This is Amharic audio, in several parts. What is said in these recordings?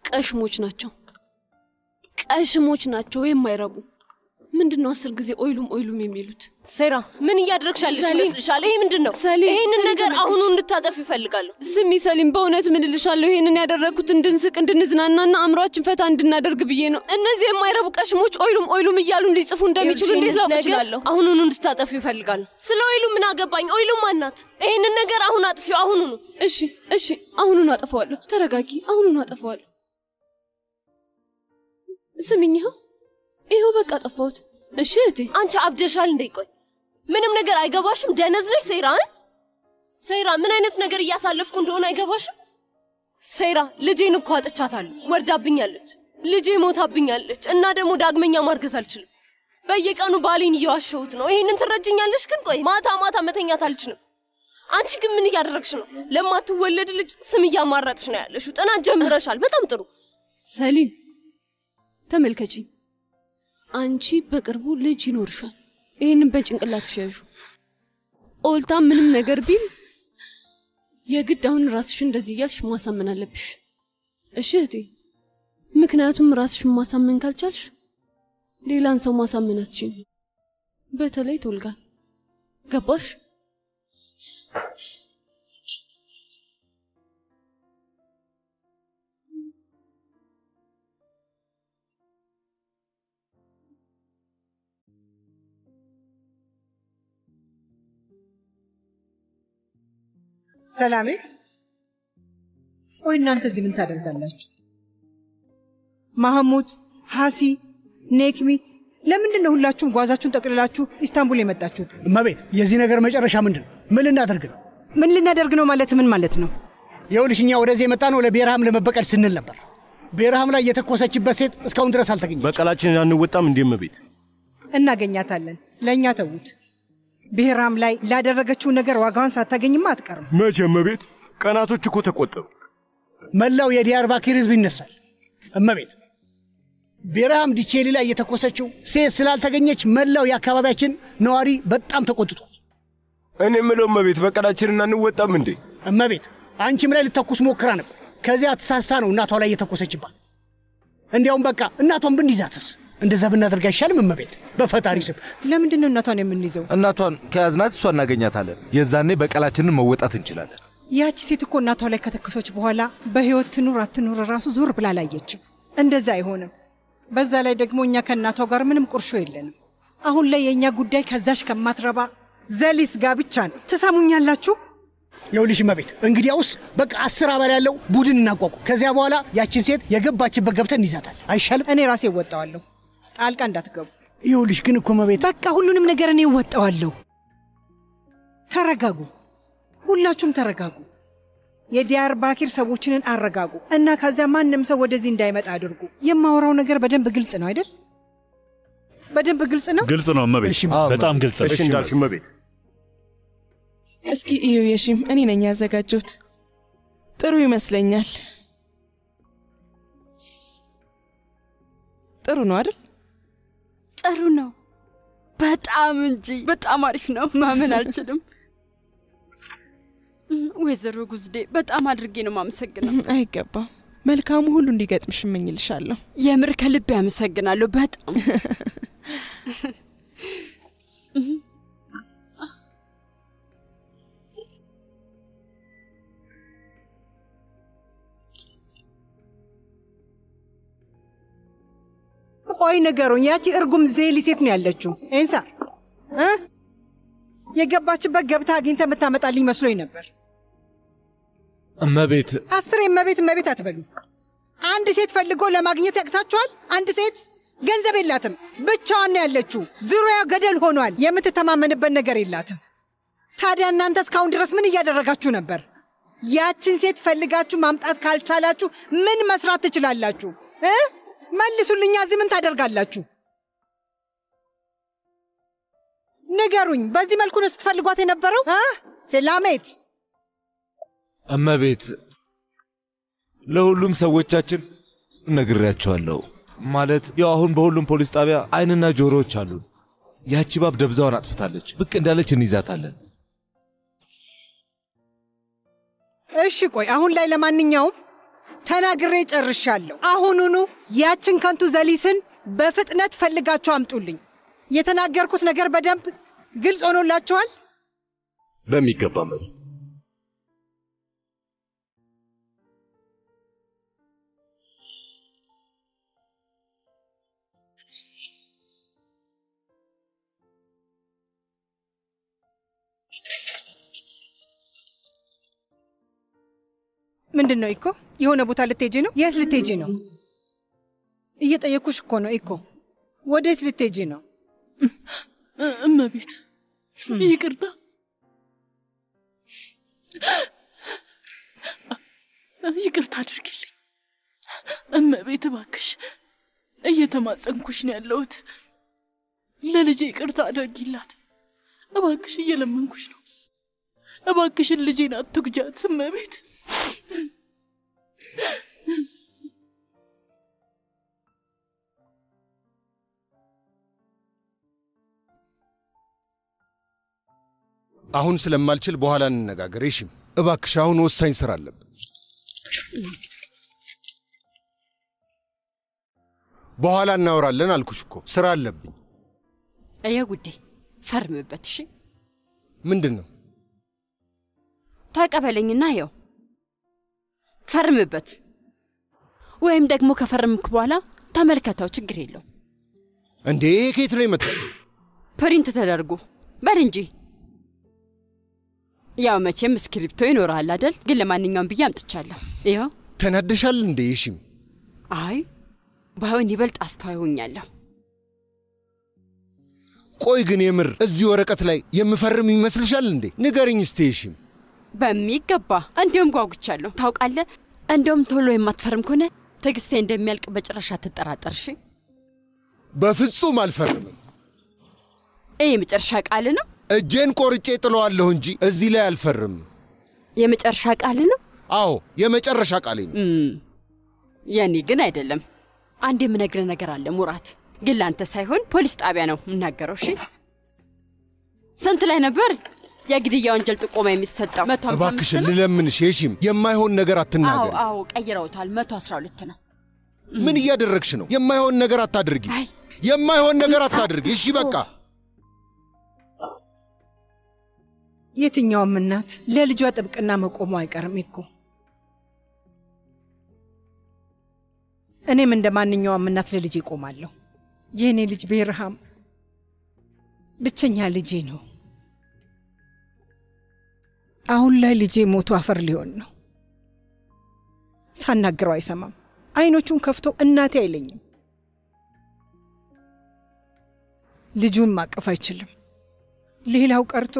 ቀሽሞች ናቸው፣ ቀሽሞች ናቸው የማይረቡ። ምንድን ነው አስር ጊዜ ኦይሉም ኦይሉም የሚሉት? ሴራ ምን እያደረግሽ ያለሽ ሰሊም፣ ይመስልሻል? ይሄ ምንድን ነው? ሰሊም፣ ይሄንን ሰሊም ነገር ተመልከች። አሁኑ እንድታጠፍ ይፈልጋለሁ። ስሚ ሰሊም፣ በእውነት ምን እልሻለሁ፣ ይሄንን ያደረግኩት እንድንስቅ እንድንዝናናና አእምሯችን ፈታ እንድናደርግ ብዬ ነው። እነዚህ የማይረቡ ቀሽሞች ኦይሉም ኦይሉም እያሉ እንዲጽፉ እንደሚችሉ እንዴት ላውቅ እችላለሁ? አሁኑኑ እንድታጠፊ ይፈልጋለሁ። ስለ ኦይሉ ምን አገባኝ? ኦይሉ ማናት? ይሄንን ነገር አሁን አጥፊው፣ አሁኑኑ። እሺ እሺ፣ አሁኑን አጠፋዋለሁ። ተረጋጊ፣ አሁኑን አጠፋዋለሁ። ስሚኝ፣ ይኸው ይኸው፣ በቃ አጠፋሁት። እሺ እህቴ፣ አንቺ አብደሻል እንዴ? ቆይ ምንም ነገር አይገባሽም? ደነዝ ነሽ ሴራ እ? ሴራ ምን አይነት ነገር እያሳለፍኩ እንደሆነ አይገባሽም? ሴራ ልጄን እኮ አጥቻታለሁ። ወርዳብኛለች፣ ልጄ ሞታብኛለች እና ደግሞ ዳግመኛ ማርገዝ አልችልም። በየቀኑ ባሌን እየዋሸሁት ነው። ይሄንን ትረጅኛለሽ? ግን ቆይ ማታ ማታ መተኛት አልችልም። አንቺ ግን ምን እያደረግሽ ነው? ለማትወለድ ልጅ ስም እያማረጥሽ ነው ያለሽው። ጥናት ጀምረሻል። በጣም ጥሩ። ሰሊም ተመልከችኝ። አንቺ በቅርቡ ልጅ ይኖርሻል። ይህንን በጭንቅላትሽ ያዡ። ኦልታ ምንም ነገር ቢል የግድ አሁን ራስሽ እንደዚህ እያልሽ ማሳመን አለብሽ። እሺ እህቴ፣ ምክንያቱም ራስሽን ማሳመን ካልቻልሽ ሌላን ሰው ማሳመን አትችይም። በተለይ ቶልጋን። ገባሽ? ሰላሜት፣ ቆይ እናንተ እዚህ ምን ታደርጋላችሁ? ማህሙድ፣ ሀሲ፣ ኔክሚ ለምንድን ነው ሁላችሁም ጓዛችሁን ጠቅልላችሁ ኢስታንቡል የመጣችሁት? እመቤት፣ የዚህ ነገር መጨረሻ ምንድን ነው? ምን ልናደርግ ነው? ምን ልናደርግ ነው ማለት ምን ማለት ነው? ይኸውልሽ እኛ ወደዚህ የመጣ ነው ለብሔርሃም ለመበቀል ስንል ነበር። ብሔርሃም ላይ የተኮሰችበት ሴት እስካሁን ድረስ አልተገኘም። በቀላችንን አንወጣም እንዲህ እመቤት። እናገኛታለን። ለእኛ ተዉት። ብሔራም ላይ ላደረገችው ነገር ዋጋዋን ሳታገኝማ አትቀርም። መቼ እመቤት? ቀናቶች እኮ ተቆጠሩ። መላው የዲያርባኪር ህዝብ ይነሳል። እመቤት፣ ብሔርሃም ዲቼሊ ላይ የተኮሰችው ሴት ስላልተገኘች መላው የአካባቢያችን ነዋሪ በጣም ተቆጥቷል። እኔ የምለው እመቤት፣ በቀላችንን አንወጣም እንዴ? እመቤት፣ አንቺም ላይ ልተኩስ ሞክራ ነበር። ከዚያ ተሳስታ ነው እናቷ ላይ የተኮሰችባት። እንዲያውም በቃ እናቷን ብንይዛትስ? እንደዛ ብናደርግ አይሻልም? እመቤት፣ በፈጣሪ ስም ለምንድን ነው እናቷን የምንይዘው? እናቷን ከያዝናት እሷ እናገኛታለን። የዛኔ በቀላችንን መወጣት እንችላለን። ያቺ ሴት እኮ እናቷ ላይ ከተከሶች በኋላ በህይወት ትኑር አትኑር ራሱ ዞር ብላ አላየችም። እንደዛ አይሆንም። በዛ ላይ ደግሞ እኛ ከእናቷ ጋር ምንም ቁርሾ የለንም። አሁን ላይ የእኛ ጉዳይ ከዛሽ ከማትረባ ዘሊስ ጋር ብቻ ነው። ትሰሙኛላችሁ? ይኸውልሽ እመቤት፣ እንግዲያውስ በቃ አስር አባል ያለው ቡድን እናቋቁም። ከዚያ በኋላ ያችን ሴት የገባችበት ገብተን እንይዛታል። አይሻልም? እኔ ራሴ እወጣዋለሁ። ጣልቃ እንዳትገቡ። ይኸውልሽ ግን እኮ እመቤት፣ በቃ ሁሉንም ነገር እኔ እወጣዋለሁ። ተረጋጉ፣ ሁላችሁም ተረጋጉ። የዲያር ባኪር ሰዎችንን አረጋጉ እና ከዚያ ማንም ሰው ወደዚህ እንዳይመጣ አድርጉ። የማወራው ነገር በደንብ ግልጽ ነው አይደል? በደንብ ግልጽ ነው። ግልጽ ነው እመቤት፣ በጣም ግልጽ ነው። እሺ እንዳልሽ እመቤት። እስኪ እዩ የሺም እኔ ነኝ ያዘጋጀሁት። ጥሩ ይመስለኛል። ጥሩ ነው አይደል? ጥሩ ነው በጣም እንጂ በጣም አሪፍ ነው። ማመን አልችልም። ወይዘሮ ጉዝዴ በጣም አድርጌ ነው ማመሰግነው። አይገባም። መልካሙ ሁሉ እንዲገጥምሽ እመኝልሻለሁ። የምር ከልቤ አመሰግናለሁ። በጣም ቆይ ነገሩኝ። ያቺ እርጉም ዜሊ ሴት ነው ያለችው። ኤንሳ እ የገባችበት ገብታ አግኝተ የምታመጣልኝ መስሎኝ ነበር። እመቤት አስር እመቤት እመቤት አትበሉ። አንድ ሴት ፈልጎ ለማግኘት ያቅታችኋል? አንድ ሴት ገንዘብ የላትም፣ ብቻዋን ነው ያለችው። ዙሪያው ገደል ሆኗል። የምትተማመንበት ነገር የላትም። ታዲያ እናንተ እስካሁን ድረስ ምን እያደረጋችሁ ነበር? ያችን ሴት ፈልጋችሁ ማምጣት ካልቻላችሁ ምን መስራት ትችላላችሁ እ መልሱልኛ። እዚህ ምን ታደርጋላችሁ? ንገሩኝ። በዚህ መልኩ ነው ስትፈልጓት የነበረው? ሴላሜት እመቤት ለሁሉም ሰዎቻችን ነግሬያቸዋለሁ። ማለት ያው አሁን በሁሉም ፖሊስ ጣቢያ አይንና ጆሮዎች አሉን። ያቺ ባብ ደብዛዋን አጥፍታለች። ብቅ እንዳለች እንይዛታለን። እሺ ቆይ አሁን ላይ ለማንኛውም ተናግሬ ጨርሻለሁ። አሁኑኑ ያችን ከንቱ ዘሊስን በፍጥነት ፈልጋችሁ አምጡልኝ። የተናገርኩት ነገር በደንብ ግልጽ ሆኖላችኋል? በሚገባ እመቤት። ምንድን ነው ኢኮ? የሆነ ቦታ ልትሄጂ ነው? የት ልትሄጂ ነው? እየጠየኩሽ እኮ ነው ኢኮ። ወዴት ልትሄጂ ነው? እመቤት ይቅርታ፣ ይቅርታ አድርግልኝ እመቤት፣ እባክሽ እየተማጸንኩሽ ነው ያለሁት። ለልጄ ይቅርታ አድርጊላት እባክሽ፣ እየለመንኩሽ ነው። እባክሽን ልጄን አትጉጃት እመቤት። አሁን ስለማልችል በኋላ እንነጋገር። እሺም እባክሽ፣ አሁን ወሳኝ ስራ አለብን። በኋላ እናወራለን አልኩሽ እኮ ስራ አለብኝ። እየ ጉዴ ፈርምበት። እሺ ምንድን ነው? ተቀበለኝና ይኸው ፈርምበት። ወይም ደግሞ ከፈርምክ በኋላ ተመልከተው፣ ችግር የለው። እንዴ ከየት ነው የመጣው? ፕሪንት ተደርጎ በል እንጂ። ያው መቼም እስክሪፕቶ ይኖርሃል አደል? ግን ለማንኛውም ብዬ አምጥቻለሁ። ይኸው። ተናደሻል እንዴ? እሺም አይ ባይሆን ይበልጥ አስተዋይ ሆኛለሁ። ቆይ ግን የምር እዚህ ወረቀት ላይ የምፈርም ይመስልሻል እንዴ? ንገርኝ እስቴ። እሺም በሚገባ እንዲሁም ጓጉቻለሁ። ታውቃለህ፣ እንደውም ቶሎ የማትፈርም ከሆነ ትዕግስቴ እንደሚያልቅ በጭራሽ አትጠራጠር። እሺ? በፍጹም አልፈርምም። ይህ የመጨረሻ ቃል ነው። እጄን ቆርጬ ጥለዋለሁ እንጂ እዚህ ላይ አልፈርምም። የመጨረሻ ቃል ነው። አዎ የመጨረሻ ቃሌ ነው። የኔ ግን አይደለም። አንድ የምነግርህ ነገር አለ ሙራት፣ ግን ለአንተ ሳይሆን ፖሊስ ጣቢያ ነው የምናገረው። እሺ? ስንት ላይ ነበር የግድያ ወንጀል ጥቆማ የሚሰጠው? መቶ ሃምሳ አምስት እባክሽን ነው? ልለምንሽ፣ የሺም የማይሆን ነገር አዎ አትናገሪ። አዎ፣ ቀይረውታል። መቶ አስራ ሁለት ነው። ምን እያደረግሽ ነው? የማይሆን ነገር አታድርጊ። የማይሆን ነገር አታድርጊ። እሺ በቃ የትኛውም እናት ለልጇ ጥብቅና መቆሙ አይቀርም እኮ። እኔም እንደ ማንኛውም እናት ለልጄ እቆማለሁ። የእኔ ልጅ ቤርሃም ብቸኛ ልጄ ነው። አሁን ላይ ልጄ ሞቶ አፈር ሊሆን ነው። ሳናግረው አይሰማም። አይኖቹን ከፍቶ እናቴ አይለኝም። ልጁን ማቀፍ አይችልም። ሌላው ቀርቶ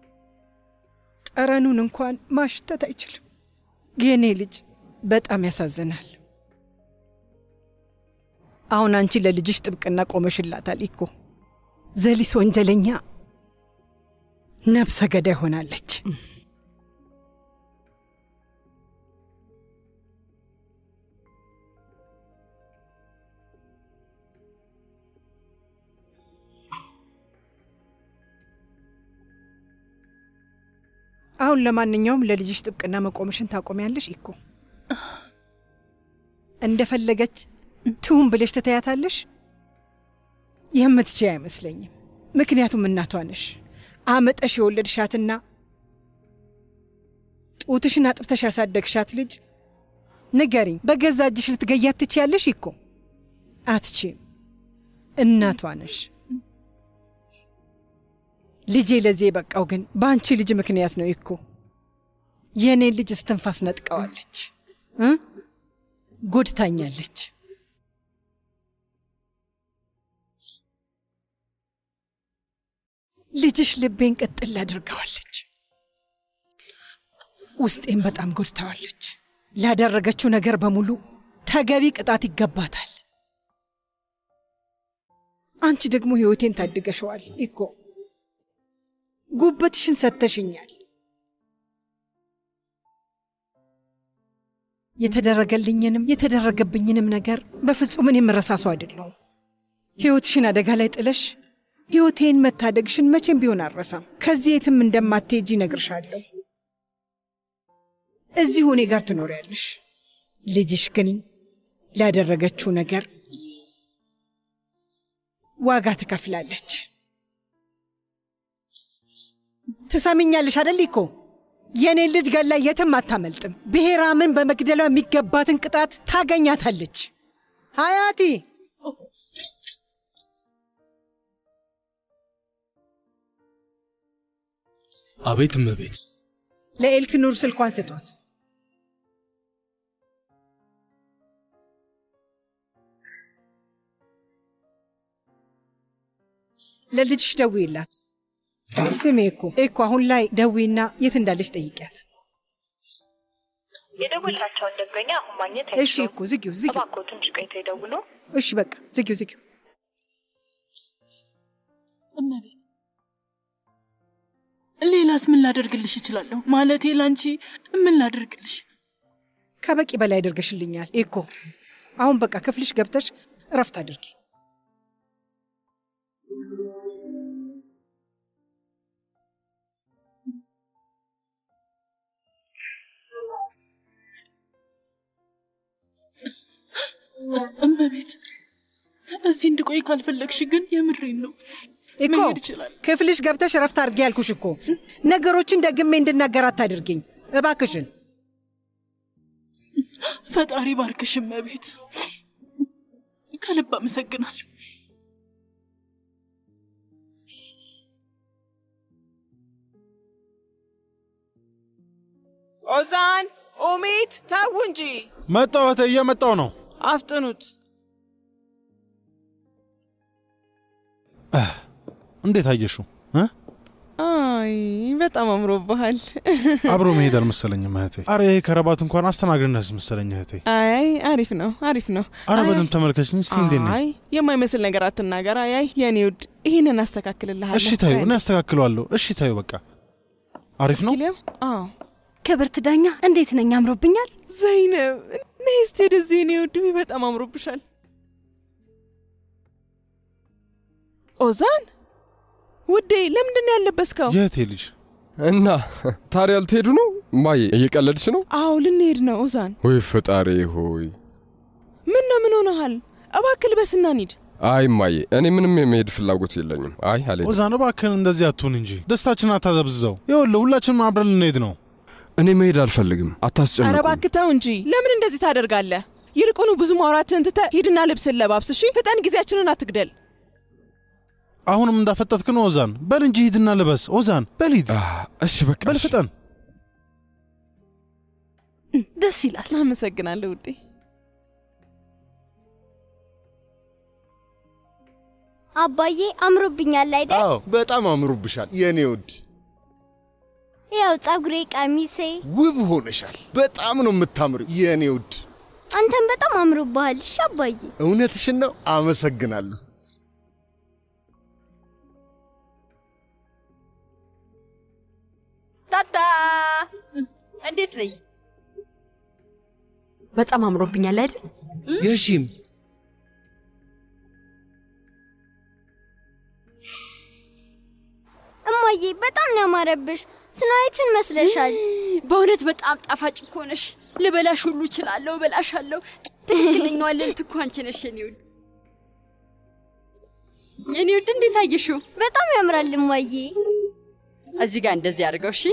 ጠረኑን እንኳን ማሽተት አይችልም። የእኔ ልጅ በጣም ያሳዝናል። አሁን አንቺ ለልጅሽ ጥብቅና ቆመሽላታል እኮ። ዘሊስ ወንጀለኛ ነፍሰ ገዳይ ሆናለች። አሁን ለማንኛውም ለልጅሽ ጥብቅና መቆምሽን ታቆሚያለሽ እኮ። እንደፈለገች ትሁን ብለሽ ትተያታለሽ? የምትችይ አይመስለኝም። ምክንያቱም እናቷ ነሽ። አመጠሽ የወለድሻትና ጡትሽን አጥብተሽ ያሳደግሻት ልጅ ንገሪኝ፣ በገዛ እጅሽ ልትገያት ትችያለሽ እኮ? አትችም። እናቷ ነሽ። ልጄ ለዚህ የበቃው ግን በአንቺ ልጅ ምክንያት ነው እኮ። የእኔን ልጅ እስትንፋስ ነጥቀዋለች እ ጎድታኛለች። ልጅሽ ልቤን ቅጥል አድርገዋለች። ውስጤን በጣም ጎድታዋለች። ላደረገችው ነገር በሙሉ ተገቢ ቅጣት ይገባታል። አንቺ ደግሞ ሕይወቴን ታድገሸዋል እኮ ጉበትሽን ሰጥተሽኛል። የተደረገልኝንም የተደረገብኝንም ነገር በፍጹም እኔ የምረሳ ሰው አይደለሁም። ሕይወትሽን አደጋ ላይ ጥለሽ ሕይወቴን መታደግሽን መቼም ቢሆን አልረሳም። ከዚህ የትም እንደማትሄጂ እነግርሻለሁ። እዚሁ እኔ ጋር ትኖሪያለሽ። ልጅሽ ግን ላደረገችው ነገር ዋጋ ትከፍላለች። ትሰሚኛለሽ አደል እኮ የእኔን ልጅ ገላ የትም አታመልጥም። ብሔራምን በመግደሏ የሚገባትን ቅጣት ታገኛታለች። ሀያቲ አቤት እመቤት። ለኤልክ ኑር ስልኳን ስጧት። ለልጅሽ ደውይላት። ስሜ እኮ እኮ አሁን ላይ ደዊና የት እንዳለች ጠይቂያት። የደወላቸውን ደንበኛ አሁን ማግኘት እሺ አይችሉም። እኮ ዝጊው ዝጊው። እባክዎ ትንሽ ቆይተው ይደውሉ። እሺ በቃ ዝጊው ዝጊው። እመቤት ሌላስ ምን ላደርግልሽ እችላለሁ? ማለቴ ላንቺ ምን ላደርግልሽ? ከበቂ በላይ አድርገሽልኛል እኮ። አሁን በቃ ክፍልሽ ገብተሽ እረፍት አድርጊ። እመቤት እዚህ እንድቆይ ካልፈለግሽ ግን የምሬን ነው። እኮ መሄድ ይችላል። ክፍልሽ ገብተሽ እረፍት አድርጊ ያልኩሽ እኮ። ነገሮችን ደግሜ እንድናገር አታድርጊኝ እባክሽን። ፈጣሪ ባርክሽ እመቤት። ከልብ አመሰግናለሁ። ኦዛን ኡሚት፣ ተው እንጂ መጣሁ እህቴ፣ እየመጣሁ ነው። አፍጥኑት። እንዴት አየሽው? እ? አይ በጣም አምሮብሃል። አብሮ መሄድ አልመሰለኝም እህቴ። አረ ይሄ ከረባት እንኳን አስተናግድነስ መሰለኝ እህቴ። አይ አሪፍ ነው፣ አሪፍ ነው። አረ አይ፣ በደንብ ተመልከችኝ እስኪ እንዴት ነኝ? አይ የማይመስል ነገር አትናገር። አይ አይ የኔ ውድ ይህንን አስተካክልልሃለሁ። እሺ ታዩ፣ እኔ አስተካክለዋለሁ። እሺ ታዩ፣ በቃ አሪፍ ነው። ሊያው አዎ ክብርት ዳኛ እንዴት ነኝ? አምሮብኛል። ዘይነብ ነይ እስቲ ወደዚህ የኔ ውድ፣ ውይ በጣም አምሮብሻል። ኦዛን ውዴ፣ ለምንድን ነው ያለበስከው? የእህቴ ልጅ እና ታዲያ ልትሄዱ ነው? ማዬ እየቀለድሽ ነው? አዎ ልንሄድ ነው ኦዛን። ወይ ፈጣሪ ሆይ! ምን ነው ምን ሆነሃል? እባክህ ልበስና እንሂድ። አይ ማዬ፣ እኔ ምንም የመሄድ ፍላጎት የለኝም። አይ አልሄድም። ኦዛን እባክህን እንደዚህ አትሁን እንጂ ደስታችን አታዘብዝዘው። ይኸውልህ ሁላችንም አብረን ልንሄድ ነው። እኔ መሄድ አልፈልግም። ኧረ አታስጨንቁ። እባክህ ተው እንጂ ለምን እንደዚህ ታደርጋለህ? ይልቁኑ ብዙ ማውራትህን ትተህ ሂድና ልብስን ለባብስ። እሺ ፍጠን፣ ጊዜያችንን አትግደል። አሁንም እንዳፈጠጥክ ነው ኦዛን። በል እንጂ ሂድና ልበስ። ኦዛን በል ሂድ። እሺ በቃ በል ፍጠን። ደስ ይላል። አመሰግናለሁ ውዴ። አባዬ አምሮብኛል አይደል? አዎ በጣም አምሮብሻል የእኔ ውድ። ያው ጸጉሬ፣ ቀሚሴ ውብ ሆነሻል። በጣም ነው የምታምር የእኔ ውድ። አንተም በጣም አምሮብሃል። እሺ አባዬ። እውነትሽን ነው። አመሰግናለሁ። ታታ እንዴት ነኝ? በጣም አምሮብኛል አይደል? የሺም እማዬ በጣም ነው ያማረብሽ። ስናይትን መስለሻል። በእውነት በጣም ጣፋጭ እኮ ነሽ። ልበላሽ ሁሉ እችላለሁ፣ እበላሻለሁ። ትክክለኛዋ ልዕልት እኮ አንቺ ነሽ የኔ ውድ። የኔ ውድ እንዴት አየሽው? በጣም ያምራል እማዬ። እዚህ ጋር እንደዚህ አድርገው። እሺ፣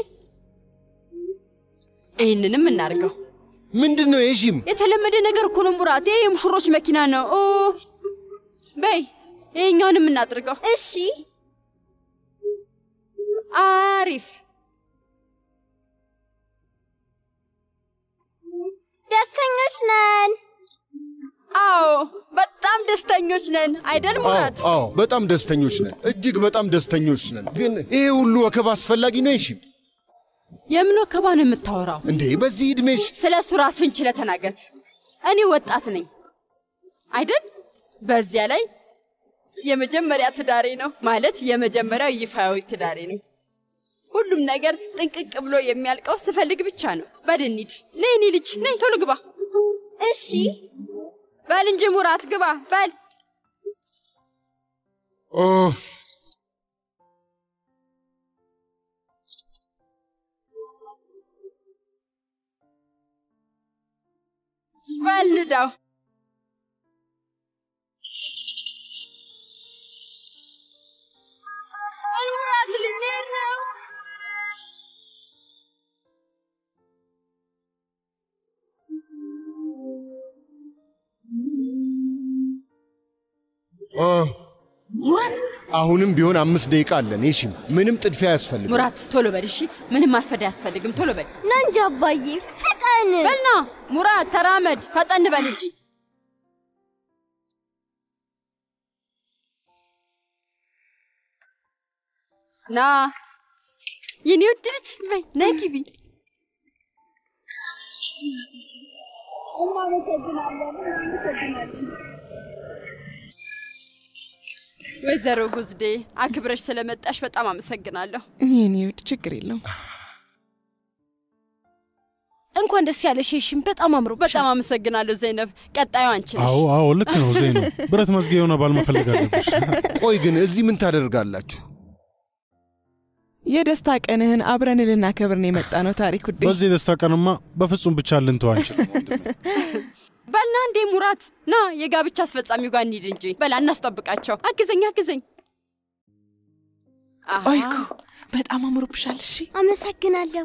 ይህንንም እናድርገው። ምንድን ነው የሺም? የተለመደ ነገር እኮ ነው ሙራት። ይሄ የሙሽሮች መኪና ነው። ኦ በይ ይሄኛውንም እናድርገው። እሺ፣ አሪፍ። ደስተኞች ነን። አዎ በጣም ደስተኞች ነን አይደል ሙራት? አዎ በጣም ደስተኞች ነን። እጅግ በጣም ደስተኞች ነን። ግን ይሄ ሁሉ ወከባ አስፈላጊ ነው የሺም? የምን ወከባ ነው የምታወራው? እንዴ በዚህ ዕድሜሽ ስለ እሱ ራስህን ችለህ ተናገር። እኔ ወጣት ነኝ አይደል? በዚያ ላይ የመጀመሪያ ትዳሬ ነው ማለት የመጀመሪያው ይፋዊ ትዳሬ ነው። ሁሉም ነገር ጥንቅቅ ብሎ የሚያልቀው ስፈልግ ብቻ ነው። በል እንሂድ። ነይ እኔ ልጅ ነይ፣ ቶሎ ግባ። እሺ በል እንጂ ሙራት ግባ በል። ኦፍ በልዳው ሙራት ልንሄድ ነው። ሙራት አሁንም ቢሆን አምስት ደቂቃ አለን። የሺም ምንም ጥድፊያ አያስፈልግም። ሙራት ቶሎ በል እሺ። ምንም ማርፈድ አያስፈልግም። ቶሎ በል ና እንጂ አባዬ ፍጠን። በልና ሙራት ተራመድ፣ ፈጠን በል እንጂ። ና የኔ ውድ ልጅ በይ ነይ ግቢ። ወይዘሮ ጉዝዴ አክብረሽ ስለመጣሽ በጣም አመሰግናለሁ። የኔ ውድ ችግር የለውም። እንኳን ደስ ያለሽ ሺም፣ በጣም አምሮ በጣም አመሰግናለሁ ዘይነብ። ቀጣዩ አንቺ ነሽ። አዎ አዎ፣ ልክ ነው ዘይኑ። ብረት መዝጊያ የሆነ ባል መፈለግ አለብሽ። ቆይ ግን እዚህ ምን ታደርጋላችሁ? የደስታ ቀንህን አብረን ልናከብር ነው የመጣ ነው ታሪክ ውዴ። በዚህ የደስታ ቀንማ በፍጹም ብቻ ልንተው አንችልም። በልና እንዴ ሙራት፣ ና የጋብቻ አስፈጻሚው ጋር እንሂድ እንጂ። በላ እናስጠብቃቸው። አግዘኝ አግዘኝ። ኦይኩ በጣም አምሮብሻል። እሺ አመሰግናለሁ።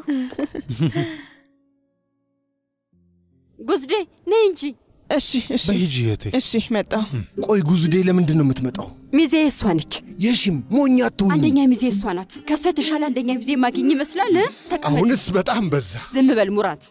ጉዝዴ ነይ እንጂ። እሺ እሺ በሂጂ እህቴ። እሺ መጣሁ። ቆይ ጉዝዴ ለምንድን ነው የምትመጣው? ሚዜ እሷ ነች። የሺም ሞኛ አትሁኝ። አንደኛ ሚዜ እሷ ናት። ከእሷ የተሻለ አንደኛ ሚዜ ማግኝ ይመስላል። ተቀመጥ። አሁንስ በጣም በዛ። ዝም በል ሙራት።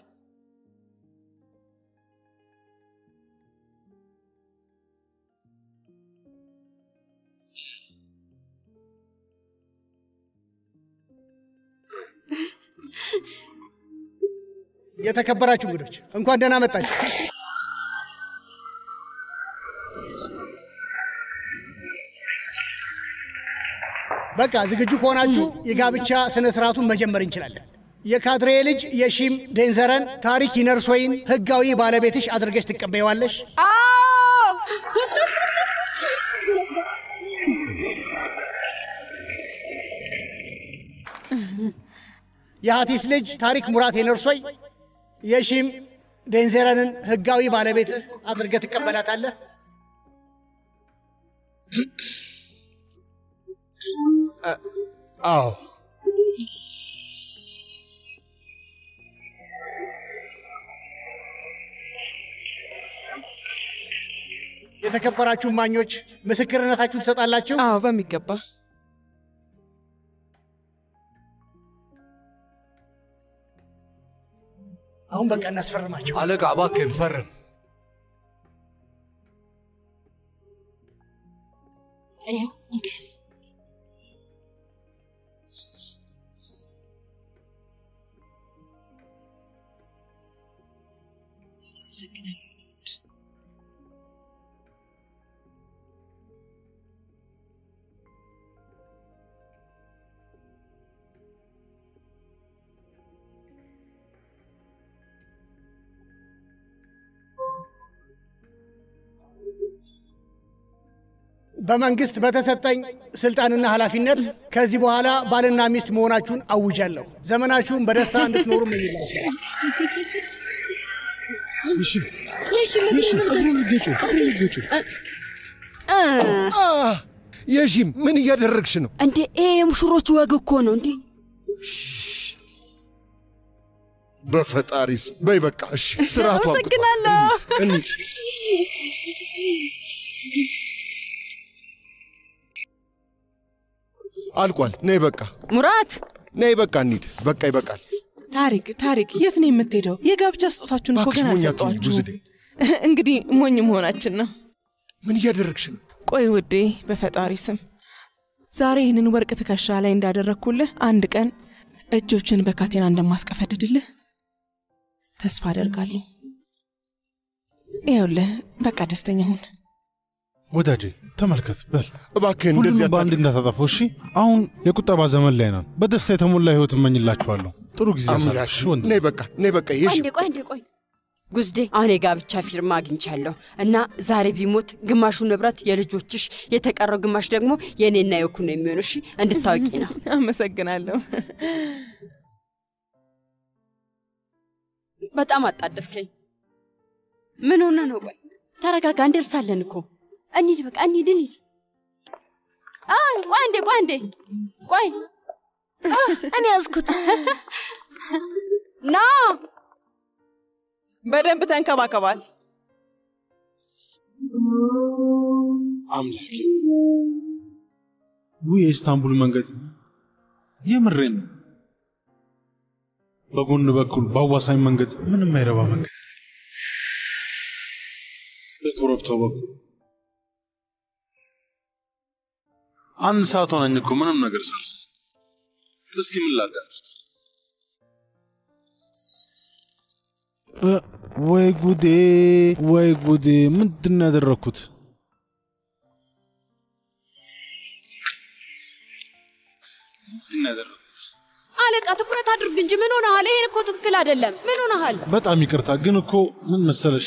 የተከበራችሁ እንግዶች እንኳን ደህና መጣችሁ። በቃ ዝግጁ ከሆናችሁ የጋብቻ ስነ ስርዓቱን መጀመር እንችላለን። የካድሬ ልጅ የሺም ዴንዘረን ታሪክ ይነርሶይን ህጋዊ ባለቤትሽ አድርገሽ ትቀበየዋለሽ። የሀቲስ ልጅ ታሪክ ሙራት የነርሶይ የሺም ዴንዘረንን ህጋዊ ባለቤትህ አድርገህ ትቀበላታለህ። አዎ የተከበራችሁ እማኞች ምስክርነታችሁን ትሰጣላችሁ? አዎ በሚገባ አሁን በቃ እናስፈርማቸው። አለቃ እባክህን ፈርም። ይኸው እንከያዝ። አመሰግናለሁ የኔ ውድ። በመንግስት በተሰጠኝ ስልጣንና ኃላፊነት ከዚህ በኋላ ባልና ሚስት መሆናችሁን አውጃለሁ። ዘመናችሁን በደስታ እንድትኖሩ እመኝላችኋለሁ። የሺም ምን እያደረግሽ ነው? እንዴ ይሄ የሙሽሮቹ ወግ እኮ ነው እንዴ። በፈጣሪስ በይ በቃ እሺ፣ ስርዓቱ አብቅቷል። አመሰግናለሁ። እንሂድ። አልቋል። ነይ በቃ ሙራት ነይ በቃ እንሂድ። በቃ ይበቃል። ታሪክ ታሪክ፣ የት ነው የምትሄደው? የጋብቻ ስጦታችሁን እኮ እባክሽ ገና ሞኝ አትሁኝ አልሰጠኋችሁም። ጉዝዴ። እንግዲህ ሞኝ መሆናችን ነው። ምን እያደረግሽ ነው? ቆይ ውዴ፣ በፈጣሪ ስም ዛሬ ይህንን ወርቅ ትከሻ ላይ እንዳደረግኩልህ አንድ ቀን እጆችን በካቴና እንደማስቀፈድድልህ ተስፋ አደርጋለሁ። ይኸውልህ፣ በቃ ደስተኛ ሁን። ወዳጄ ተመልከት፣ በል እባክህን እንደዚህ ሁሉንም በአንድ እንዳታጠፈው እሺ። አሁን የቁጠባ ዘመን ላይ ነን። በደስታ የተሞላ ህይወት እመኝላችኋለሁ። ጥሩ ጊዜ አምላክ ያሳልፍሽ ወንድ ነይ በቃ ነይ በቃ የሺ አንዴ ቆይ አንዴ ቆይ ጉዝዴ፣ አሁን የጋብቻ ፊርማ አግኝቻለሁ እና ዛሬ ቢሞት ግማሹ ንብረት የልጆችሽ፣ የተቀረው ግማሽ ደግሞ የእኔና የኩ ነው የሚሆነው። እሺ እንድታወቂ ነው። አመሰግናለሁ። በጣም አጣደፍከኝ። ምን ሆነ ነው? ቆይ ተረጋጋ፣ እንደርሳለን እኮ። እንሂድ፣ በቃ እንሂድ፣ እንሂድ። አይ ቆይ አንዴ፣ ቆይ አንዴ፣ ቆይ እኔ ያዝኩት። ና በደንብ ተንከባከባት። አምላኬ ውይ የኢስታንቡል መንገድ የምሬን ነው። በጎን በኩል በአዋሳኝ መንገድ ምንም አይረባ መንገድ ነው። በኮረብታው በኩል አንድ ሰዓት ሆነኝ እኮ ምንም ነገር ሳልሰማ። እስኪ ምን ላዳምጥ? እ፣ ወይ ጉዴ፣ ወይ ጉዴ! ምንድን ነው ያደረግኩት? ምንድን ነው ያደረግኩት? አለቃ ትኩረት አድርግ እንጂ ምን ሆነሃል? ይሄን እኮ ትክክል አይደለም። ምን ሆነሃል? በጣም ይቅርታ፣ ግን እኮ ምን መሰለሽ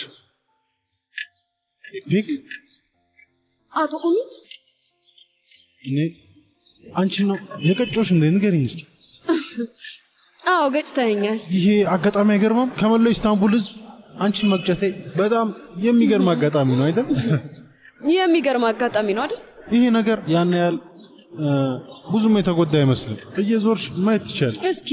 ፒክ አቶ ኡሚት እኔ አንቺ ነው የቀጮሽ እንደ ንገሪኝ እስኪ። አዎ ገጭተኸኛል። ይሄ አጋጣሚ አይገርምም? ከመላው ኢስታንቡል ህዝብ አንቺን መቅጨቴ በጣም የሚገርም አጋጣሚ ነው አይደል? የሚገርም አጋጣሚ ነው አይደል? ይሄ ነገር ያን ያህል እ፣ ብዙም የተጎዳ አይመስልም። እየዞርሽ ማየት ትችያለሽ። እስኪ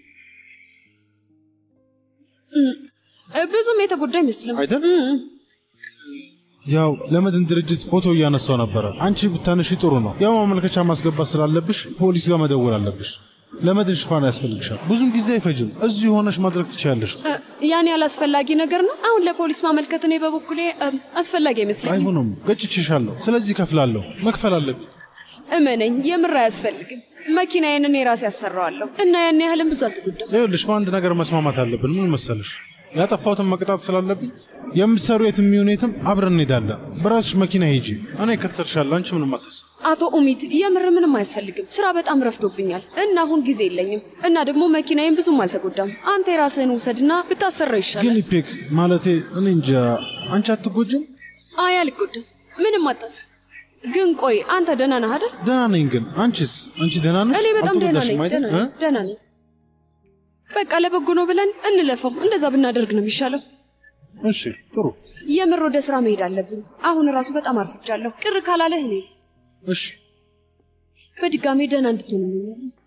እም፣ ብዙም የተጎዳ አይመስልም አይደል? እም፣ ያው ለመድን ድርጅት ፎቶ እያነሳው ነበረ። አንቺ ብታነሺ ጥሩ ነው። ያው ማመልከቻ ማስገባት ስላለብሽ ፖሊስ ጋር መደወል አለብሽ። ለመድን ሽፋን ያስፈልግሻል። ብዙም ጊዜ አይፈጅም። እዚሁ ሆነሽ ማድረግ ትችያለሽ። እ፣ ያን ያህል አስፈላጊ ነገር ነው። አሁን ለፖሊስ ማመልከት እኔ በበኩሌ እም፣ አስፈላጊ አይመስለኝም። አይሆንም፣ ገጭቼሻለሁ። ስለዚህ ከፍላለሁ። መክፈል አለብኝ። እመነኝ፣ የምር አያስፈልግም። መኪናዬን እኔ ራሴ ያሰራዋለሁ እና ያን ያህልም ብዙ አልተጎዳም። ይኸውልሽ በአንድ ነገር መስማማት አለብን። ምን መሰለሽ፣ ያጠፋሁትን መቅጣት ስላለብኝ የምትሰሩ የትም ይሁን የትም አብረን እንሄዳለን። በራስሽ መኪና ሂጂ፣ እኔ እከተልሻለሁ። አንቺ ምንም አታስብ። አቶ ኡሚት የምር ምንም አያስፈልግም። ስራ በጣም ረፍዶብኛል እና አሁን ጊዜ የለኝም እና ደግሞ መኪናዬን ብዙም አልተጎዳም። አንተ የራስህን ውሰድና ብታሰራው ይሻላል። ግን ኢፔክ ማለቴ እኔ እንጃ፣ አንቺ አትጎጂም? አይ አልጎዳም፣ ምንም አታስብ። ግን ቆይ አንተ ደህና ነህ አይደል? ደህና ነኝ። ግን አንቺስ? አንቺ ደህና ነሽ? እኔ በጣም ደህና ነኝ፣ አልተጎዳሽም አይደል? ደህና ነኝ፣ ደህና ነኝ። በቃ ለበጎ ነው ብለን እንለፈው። እንደዛ ብናደርግ ነው የሚሻለው። እሺ ጥሩ። የምር ወደ ስራ መሄድ አለብን። አሁን ራሱ በጣም አርፍጃለሁ። ቅር ካላለህ እኔ እሺ በድጋሜ ደህና እንድትሆን እመኛለሁ።